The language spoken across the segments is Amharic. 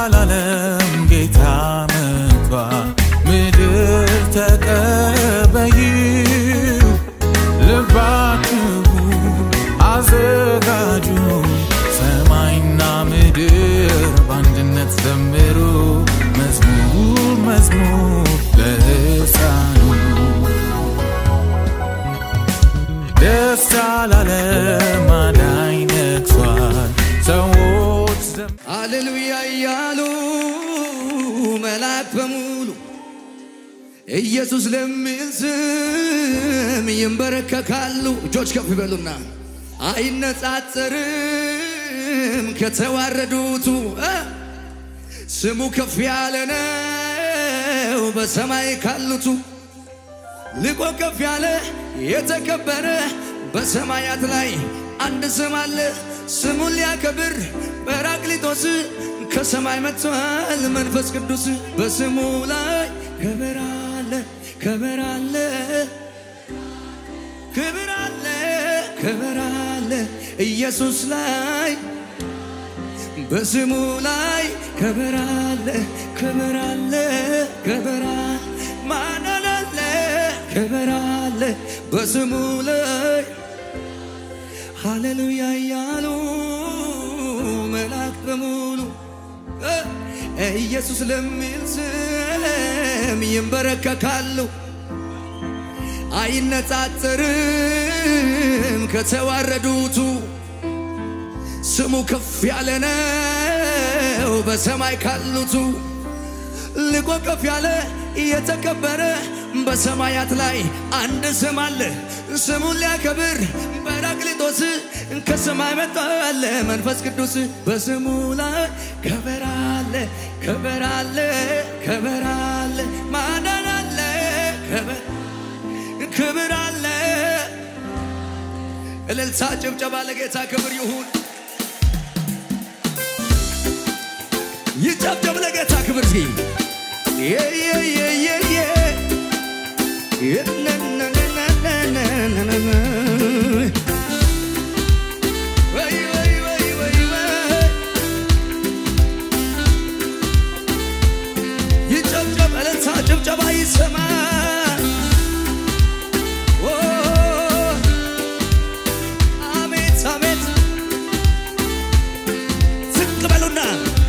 ላለም ጌታ መጥቷል። ምድር ተቀበይው ልባችሁ አዘጋጁ ሰማይና ምድር በአንድነት ዘምሩ መዝሙር መዝሙር ለሕፃኑ ደስ ላለም አዳኝ ነግሷል ሰዎች ዘም ሃሌሉያ እያሉ መላክ በሙሉ ኢየሱስ ለሚል ስም ይንበረከካሉ። እጆች ከፍ ይበሉና አይነጻጸርም ከተዋረዱቱ እ ስሙ ከፍ ያለ ነው በሰማይ ካሉቱ ልቆ ከፍ ያለ የተከበረ በሰማያት ላይ አንድ ስም አለ። ስሙን ሊያከብር ጰራቅሊጦስ ከሰማይ መጥቷል። መንፈስ ቅዱስ በስሙ ላይ ክብር አለ፣ ክብር አለ፣ ክብር አለ፣ ክብር አለ ኢየሱስ ላይ በስሙ ላይ ክብር አለ፣ ክብር አለ፣ ክብር አለ ማዳን አለ፣ ክብር አለ በስሙ ላይ ሃሌሉያ እያሉ መላእክት በሙሉ እ ኢየሱስ ለሚል ስም ይንበረከካሉ። አይነጻጸርም ከተዋረዱቱ ስሙ ከፍ ያለ ነው በሰማይ ካሉቱ ልቆ ከፍ ያለ የተከበረ በሰማያት ላይ አንድ ስም አለ። ስሙን ሊያከብር ጰራቅሊጦስ ከሰማይ መጥቷል። መንፈስ ቅዱስ በስሙ ላይ ክብር አለ፣ ክብር አለ፣ ክብር አለ፣ ማዳን አለ፣ ክብር ክብር አለ። እልልታ ጭብጨባ ለጌታ ክብር ይሁን። ይጨብጨብ ለጌታ ክብር እስኪ የ የ የ የ የ የ ነ ነ ነ ነ ነ ነ ነ ነ ወይ ወይ ወይ ወይ ወይ ይጨብጨብ እልልታ ጭብጨባ ይሰማ ኦ አሜት አሜት ዝቅ በሉና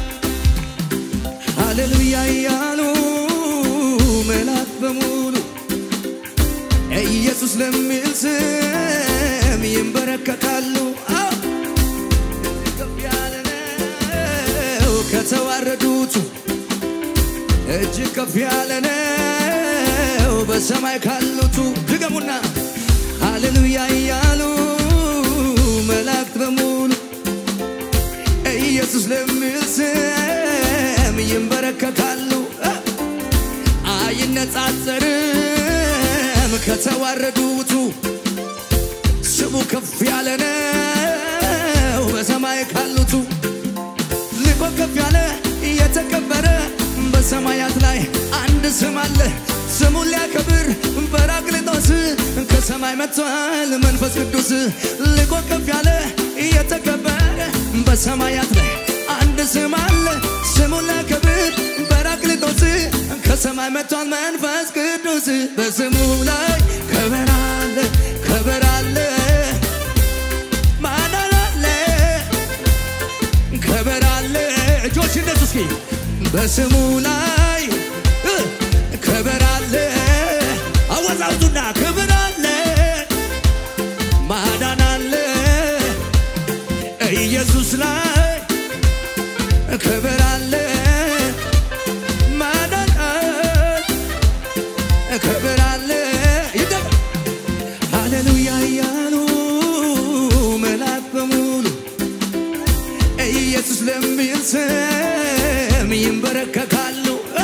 ሃሌሉያ እያሉ መላእክት በሙሉ ኢየሱስ ለሚል ስም ይንበረከካሉ። አዎ ከፍ ያለ ነው ከተዋረዱቱ እጅግ ከፍ ያለ ነው በሰማይ ካሉቱ ድገሙና ሃሌሉያ እያሉ መላእክት በሙሉ ኢየሱስ ለሚል ስም ይንበረከካሉ። አይነጻጸርም ከተዋረዱቱ ስሙ ከፍ ያለ ነው በሰማይ ካሉቱ ልቆ ከፍ ያለ የተከበረ በሰማያት ላይ አንድ ስም አለ። ስሙን ሊያከብር ጰራቅሊጦስ ከሰማይ መጥቷል። መንፈስ ቅዱስ ልቆ ከፍ ያለ የተከበረ በሰማያት ላይ አንድ ስም አለ። ስሙን ሊያከብር ጰራቅሊጦስ ከሰማይ መጥቷል። መንፈስ ቅዱስ በስሙ ላይ ክብር አለ፣ ክብር አለ፣ ማዳን አለ ክብር አለ። እጆች እነሱ እስኪ በስሙ ላይ እ ክብር አለ። አወዛውዙና ክብር አለ፣ ማዳን አለ ኢየሱስ ላይ ክብር አለ፣ ማዳን አለ፣ ክብር አለ። ይደም ሃሌሉያ እያሉ መላእክት በሙሉ ኢየሱስ ለሚል ስም ይንበረከካሉ።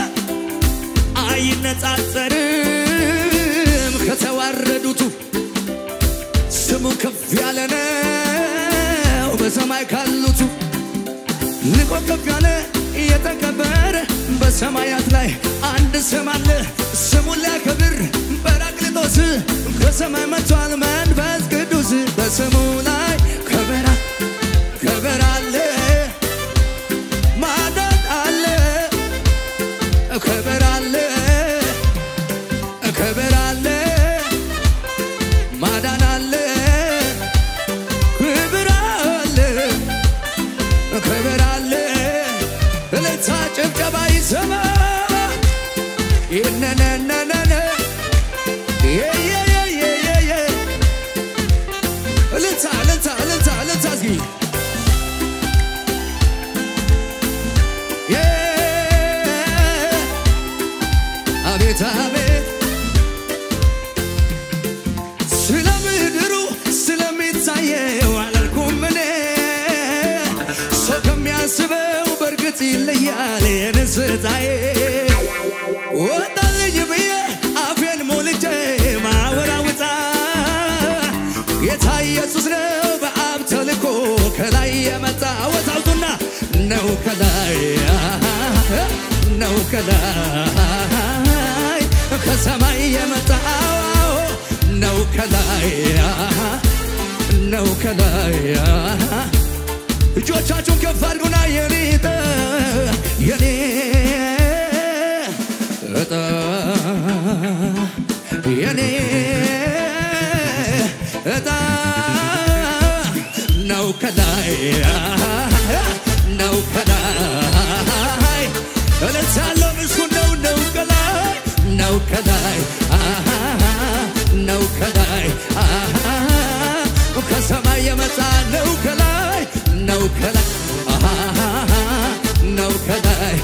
አይነጻጸርም ከተዋረዱቱ ስሙ ከፍ ያለ ነው በሰማይ ካሉቱ ልቆ ከፍ ያለ የተከበረ በሰማያት ላይ አንድ ስም አለ። ስሙን ሊያከብር ጰራቅሊጦስ ከሰማይ መጥቷል። መንፈስ ቅዱስ በስሙ ላይ ከበራ ከበራ አለ ማዳን አለ በእውነት ይለያል የንስታዬ ወጣልኝ ብዬ አፌን ሞልቼ ማወራውጣ ጌታ ኢየሱስ ነው በአብ ተልኮ ከላይ የመጣ ወታውጡና ነው ከላይ ነው ከላይ ከሰማይ የመጣ ነው ከላይ ነው ከላይ እጆቻችሁን ከፍ አድርጉና የኔ ዕጣ የኔ ዕጣ የኔ ዕጣ ነው ከላይ ነው ከላይ እልልታለሁ ምስጉን ነው ነው ከላይ ነው ከላይ ነው ከላይ ከሰማይ የመጣ ነው ከላይ ነው ከላይ ነው ከላይ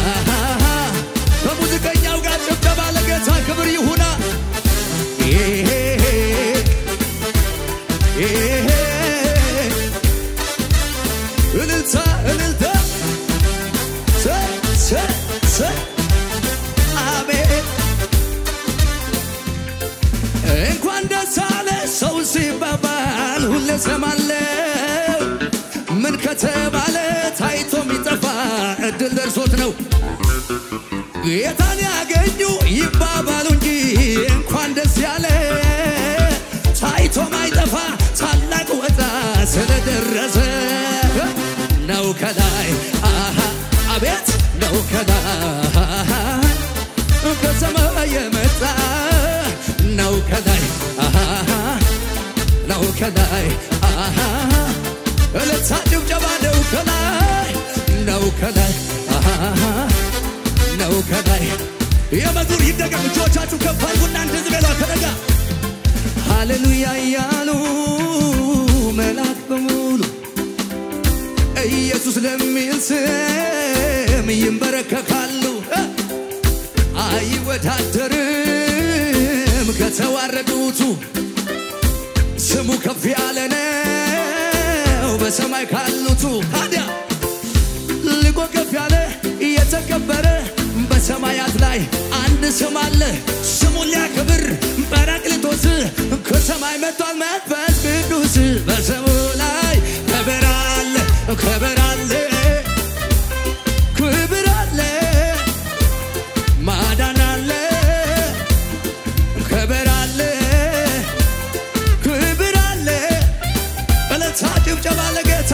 ከሙዚቀኛው ጋር ጭብጨባ ለጌታ ክብር ይሁና ይሄ ይሄ እልልታ እልልታ ሰ ሰ ሰ አሜን እንኳን ደስ አለ ሰው ሲባባል ሁሌ ሰማለው ምን ከተባለ ታይቶ የሚጠፋ እድል ደርሶት ነው ጌታን ያገኙ ይባባሉ እንጂ እንኳን ደስ ያለ ታይቶ ማይጠፋ ታላቅ ወጣ ስለደረሰ ነው ከላይ አሃ አቤት ነው ከላይ ከሰማይ የመጣ ነው ከላይ አሃ ነው ከላይ አሃ እልልታ ጭብጨባ ነው ከላይ ነው ከላይ አሃ ነው ከላይ የመዝሙር ይደገም እጆቻችሁ ከፍ አድርጉና እንደዚህ በሏ ከነጋ ሃሌሉያ እያሉ መልአክ በሙሉ ኢየሱስ ለሚል ስም ይንበረከካሉ አይወዳደርም ከተዋረዱቱ ስሙ ከፍ ያለ ነው በሰማይ ካሉቱ ታዲያ ልቆ ከፍ ያለ የተከበረ በሰማያት ላይ አንድ ስም አለ ስሙን ሊያከብር ጰራቅሊጦስ ከሰማይ መጥቷል መንፈስ ቅዱስ በስሙ ላይ ክብር አለ ክብር አለ ክብር አለ ማዳን አለ ክብር አለ ክብር አለ እልልታ ጭብጨባ ለጌታ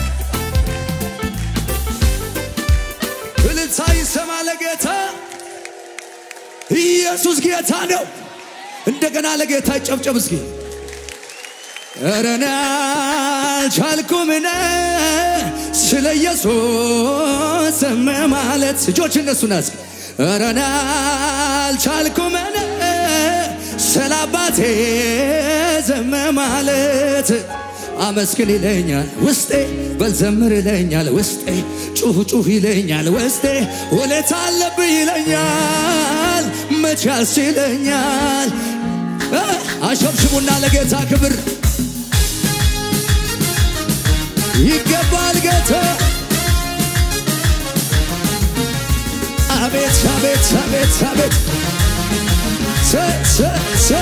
እልልታ ይሰማ ለጌታ ኢየሱስ ጌታ ነው እንደገና ለጌታ ይጨብጨብ እስኪ ኧረ እኔ አልቻልኩምነ ስለ ኢየሱስ ዝም ማለት እጆች እነሱና እስኪ ኧረ እኔ አልቻልኩምነ ስለ አባቴ ዝም ማለት አመስግን ይለኛል ውስጤ በልዘምር ይለኛል ውስጤ ጩህ ጩህ ይለኛል ውስጤ ውለታ አለብህ ይለኛል መቼ ያስችለኛል አሸብሽቡና ለጌታ ክብር ይገባል ጌታ አቤት አቤት አቤት አቤት ሰ ሰ ሰ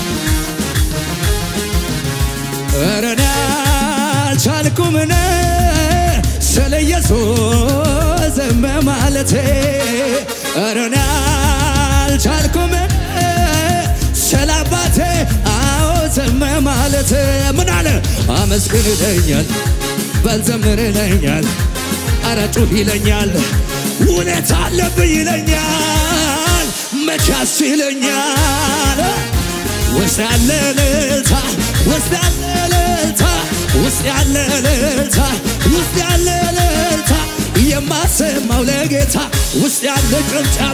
ኧረ እኔ አልቻልኩምነ ስለ ኢየሱስ ዝም ማለቴ ኧረ እኔ አልቻልኩምነ ስለ አባቴ አዎ ዝም ማለት ምን አለ አመስግን ይለኛል በልዘምር ይለኛል ኧረ ጩህ ይለኛል ውለታ አለብህ ይለኛል መቻስ ይለኛል ውስጥ ያለ እልልታ ውስጥ ያለ እልልታ ውስጥ ያለ እልልታ ውስጥ ያለ እልልታ የማሰማው ለጌታ ውስጥ ያለ ጭብጨባ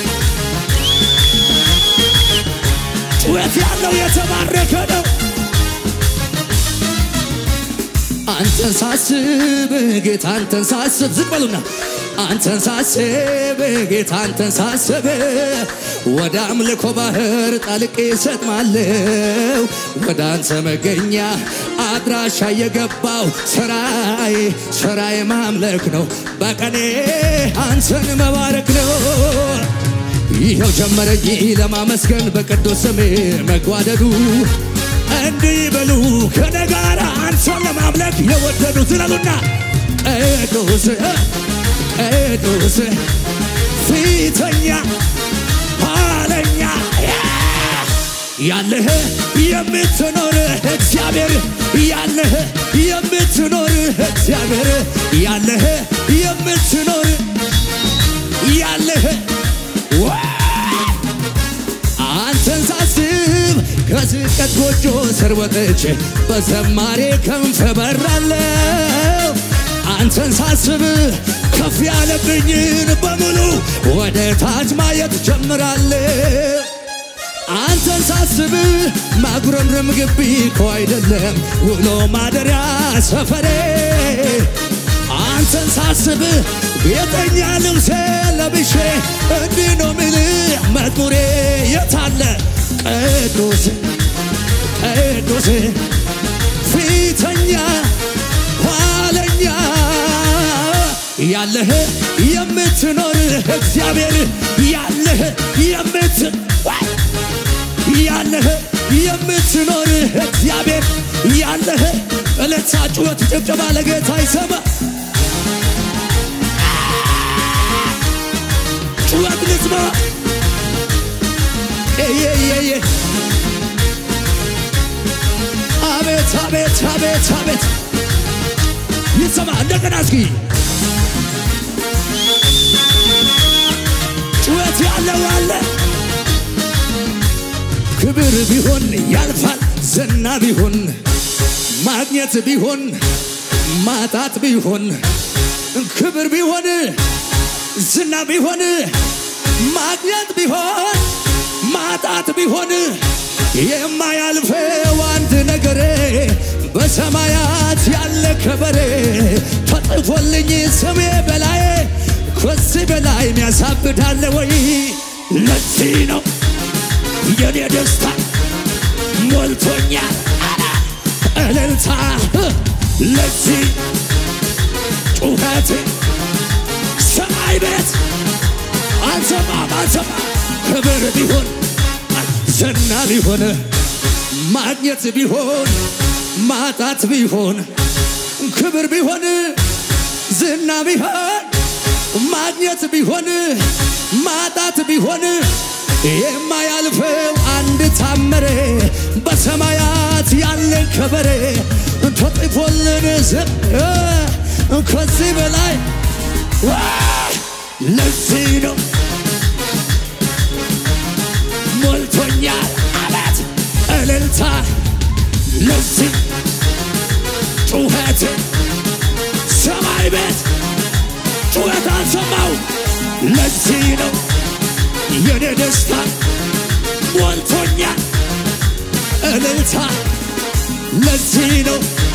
ጩኸት ያለው የተባረከ ነው። አንተን ሳስብ ጌታ አንተን ሳስብ ዝቅ በሉና አንተን ሳስብ ጌታ አንተን ሳስብ ወደ አምልኮ ባህር ጠልቄ ሰጥማለሁ ወደ አንተ መገኛ አድራሻ የገባው ስራዬ ስራዬ ማምለክ ነው በቀኔ አንተን መባረክ ነው ይኸው ጀመረኝ ለማመስገን በቅዱስ ስም መጓደዱ እንዲህ በሉ ከኔ ጋር አንተን ለማምለክ የወደዱ ዝለሉና ቅዱስ ቅዱስ ፊተኛ ኋለኛ ያለህ የምትኖር እግዚአብሔር ያለህ የምትኖር እግዚአብሔር ያለህ የምትኖር ያለህ አንተን ሳስብ ከዝቀት ጎጆ ስር ወጥቼ በዘማሬ ክንፍ በራለሁ አንተን ሳስብ ከፍ ያለብኝን በሙሉ ወደ ታች ማየት ጀምራለሁ አንተን ሳስብ ማጉረምረም ግቢ እኮ አይደለም ውሎ ማደሪያ ሰፈሬ አንተን ሳስብ ቤተኛ ልብሴ ለብሼ እንዲህ ነው ምልህ መዝሙሬ የታለ ቅዱስ ቅዱስ ፊተኛ ኋለኛ ያለህ የምትኖር እግዚአብሔር ያለህ የምት ያለህ የምትኖር እግዚአብሔር ያለህ እለታ ጩኸት ጭብጨባ ለጌታ ይሰማ ጩኸት ልስማ ኤየየየ አቤት አቤት አቤት አቤት ይሰማ እንደገና እስኪ ጩኸት ያለው አለ ክብር ቢሆን ያልፋል ዝና ቢሆን ማግኘት ቢሆን ማጣት ቢሆን ክብር ቢሆን ዝና ቢሆን ማግኘት ቢሆን ማጣት ቢሆን የማያልፈው አንድ ነገሬ በሰማያት ያለ ከበሬ ተጽፎልኝ ስሜ በላይ ከዚህ በላይ የሚያሳብዳለ ወይ? ለዚህ ነው የኔ ደስታ ሞልቶኛል አላ እልልታ ለዚህ ጩኸት ሰማይ ቤት አልሰማም አልሰማም ክብር ቢሆን ዝና ቢሆን ማግኘት ቢሆን ማጣት ቢሆን ክብር ቢሆን ዝና ቢሆን ማግኘት ቢሆን ማጣት ቢሆን የማያልፈው አንድ ታመረ በሰማያት ያለ ከበሬ ተጽፎልን ዝም ከዚህ በላይ ለዚህ ነው ሞልቶኛል አላት እልልታ ለዚህ ጩኸት ሰማይ ቤት ጩኸት አልሰማው ለዚህ ነው የኔ ደስታ ሞልቶኛል እልልታ ለዚህ ነው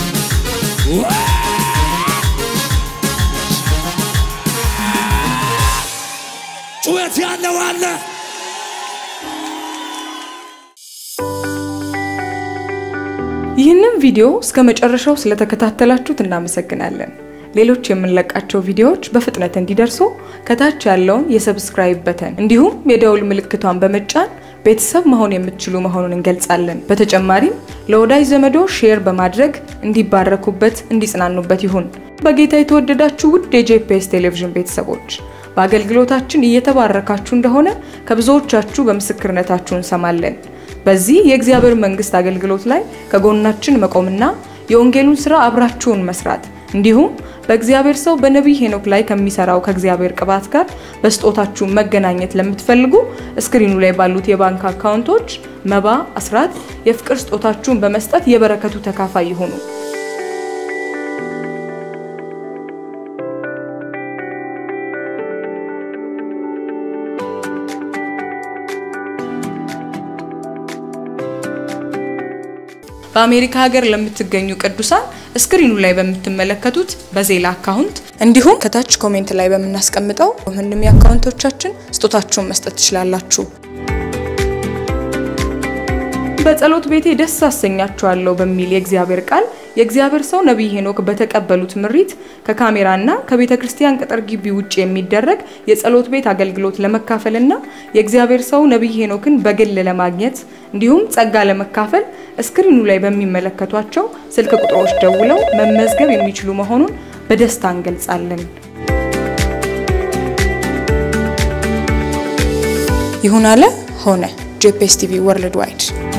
ጩኸት ያለው አለ ይህንን ቪዲዮ እስከ መጨረሻው ስለተከታተላችሁት እናመሰግናለን። ሌሎች የምንለቃቸው ቪዲዮዎች በፍጥነት እንዲደርሱ ከታች ያለውን የሰብስክራይብ በተን እንዲሁም የደውል ምልክቷን በመጫን ቤተሰብ መሆን የምትችሉ መሆኑን እንገልጻለን። በተጨማሪም ለወዳጅ ዘመዶ ሼር በማድረግ እንዲባረኩበት፣ እንዲጽናኑበት ይሁን። በጌታ የተወደዳችሁ ውድ የጄፒኤስ ቴሌቪዥን ቤተሰቦች በአገልግሎታችን እየተባረካችሁ እንደሆነ ከብዙዎቻችሁ በምስክርነታችሁ እንሰማለን። በዚህ የእግዚአብሔር መንግስት አገልግሎት ላይ ከጎናችን መቆምና የወንጌሉን ስራ አብራችሁን መስራት እንዲሁም በእግዚአብሔር ሰው በነቢይ ሄኖክ ላይ ከሚሰራው ከእግዚአብሔር ቅባት ጋር በስጦታችሁ መገናኘት ለምትፈልጉ እስክሪኑ ላይ ባሉት የባንክ አካውንቶች መባ፣ አስራት፣ የፍቅር ስጦታችሁን በመስጠት የበረከቱ ተካፋይ ይሁኑ። በአሜሪካ ሀገር ለምትገኙ ቅዱሳን ስክሪኑ ላይ በምትመለከቱት በዜላ አካውንት እንዲሁም ከታች ኮሜንት ላይ በምናስቀምጠው ምንም የአካውንቶቻችን ስጦታችሁን መስጠት ትችላላችሁ። በጸሎት ቤቴ ደስ አሰኛችኋለሁ በሚል የእግዚአብሔር ቃል የእግዚአብሔር ሰው ነቢይ ሄኖክ በተቀበሉት ምሪት ከካሜራና ከቤተ ክርስቲያን ቅጥር ግቢ ውጭ የሚደረግ የጸሎት ቤት አገልግሎት ለመካፈልና የእግዚአብሔር ሰው ነቢይ ሄኖክን በግል ለማግኘት እንዲሁም ጸጋ ለመካፈል እስክሪኑ ላይ በሚመለከቷቸው ስልክ ቁጥሮች ደውለው መመዝገብ የሚችሉ መሆኑን በደስታ እንገልጻለን። ይሁን አለ ሆነ። ጄፒኤስ ቲቪ ወርልድ ዋይድ